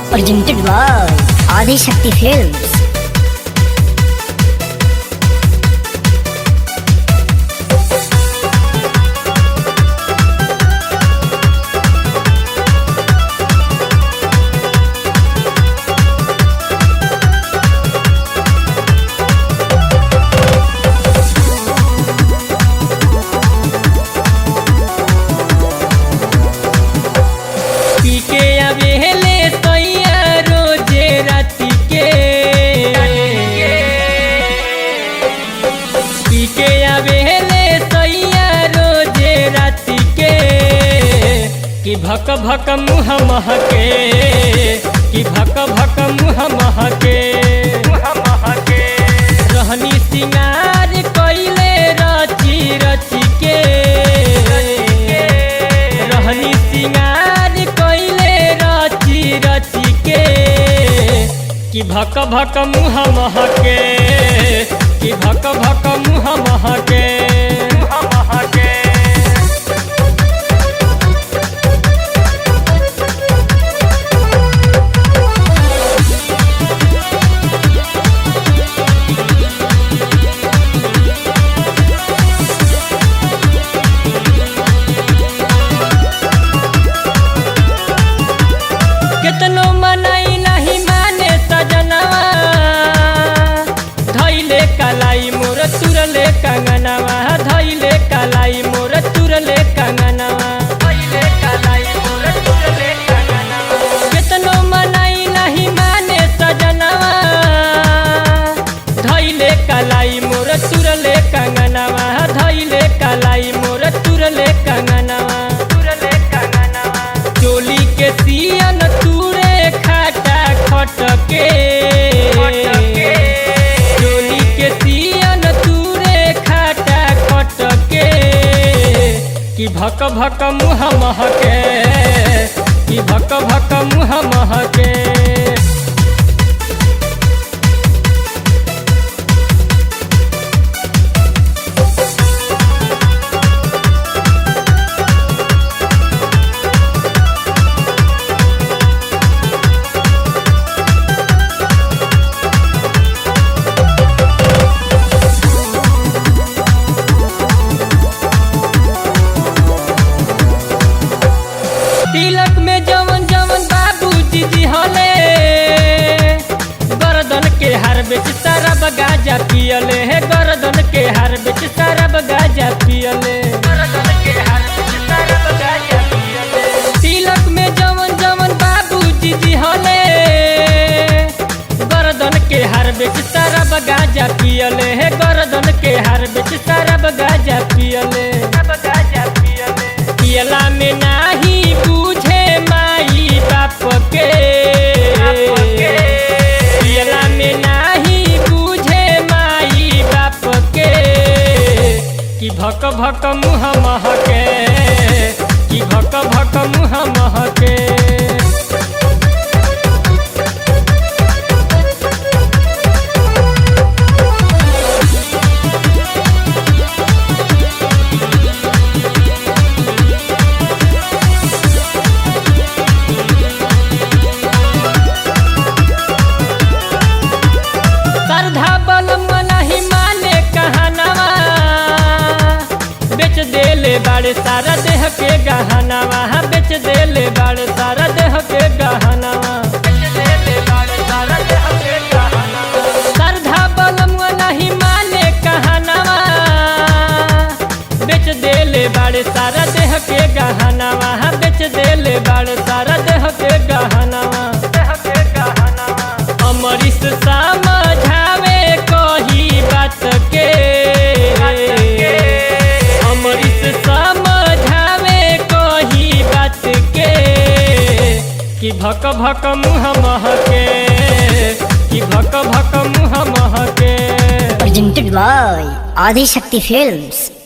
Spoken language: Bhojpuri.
presented by Adi Shakti Films. पी के आवेले सैया रोजे राती के पी के आवेले सैया रोजे राती के कि भक भक मुँह महके कि भक भक मुँह महके मुँह महके रहनी सिंगार कइले रची रची के रहनी सिंगार कइले रची रची के कि भक भक मुँह महके कि भक भक मुँह महके मुँह महके केतनो मनाई नहीं माने सजनवा धैले कलाई मोर तुरले कंगनवा धैले कलाई मोर तुरले कंगनवा धैले कलाई मोर तुरले कंगनवा केतनो मनाई नहीं माने सजनवा धैले कलाई मोर तुरले कंगनवा धैले कलाई मोर तुरले कंगनवा तुरले कंगनवा चोली के सियन तूरे खाटा खटके चोली के सियन तूरे खाटा खटके कि भक भक मुँह महके कि भक भक मुँह महके तिलक में जवन जवन बाबूजी जी हले गर्दन के हार बेच शराब गाजा पियले हे गर्दन के हार बेच शराब गाजा पियले गर्दन के हार बेच शराब गाजा पियले तिलक में जवन जवन बाबूजी जी हले गर्दन के हार बेच शराब गाजा पियले हे गर्दन के हार बेच शराब गाजा पियले गाजा पियले पियला में नाही बुझे माई बाप के पियला में नाही बुझे माई बाप के कि भक भक मुँह महके कि भक भक मुँह महके श्रद्धा बलम नहीं माने कहनवा बेच देले बाड़े सारा देह के गहनवा बेच देले बाड़े सारा देह के गहनवा श्रद्धा बलम नहीं माने कहनवा बेच देले बाड़े सारा देह के गहनवा बेच देले बाड़े सारा देह के गहनवा देह के गहनवा अमरीश समझावे कही बात के अमरीश समझावे कही बात के कि भक भक मुँह महके कि भक भक मुँह महके Presented by Adi Shakti Films.